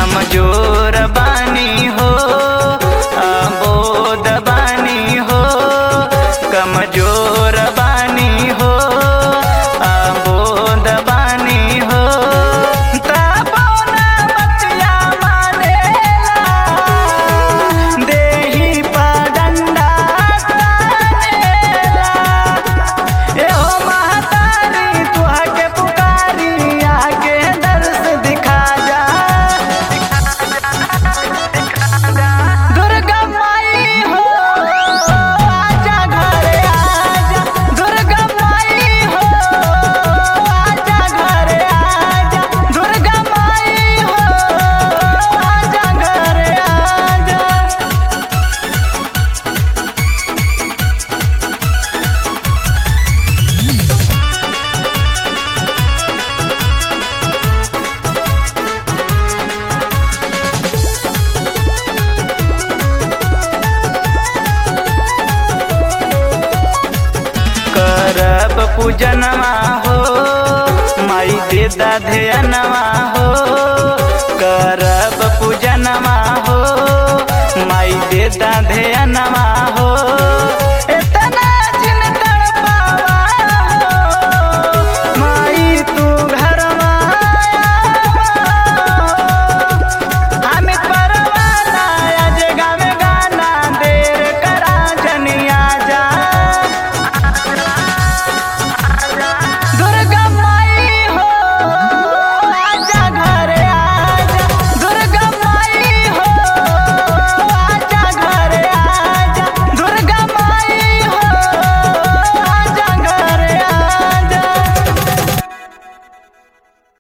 कमजोर बानी हो अबोध बानी हो कमजोर बानी हो अबोध बानी हो तबो ना बतिया मानेला देही पा डंडा तानेला एहो महतारी तुहा के पुकारी आके दर्श दिखा जा दुर्गा माई हो आजा घरे आजा दुर्गा माई हो आजा घरे आजा दुर्गा माई हो आजा घरे आजा करब पूजनवा हो माई दे ध्यनवा हो करब पूजनवा हो माई दे ध्यनवा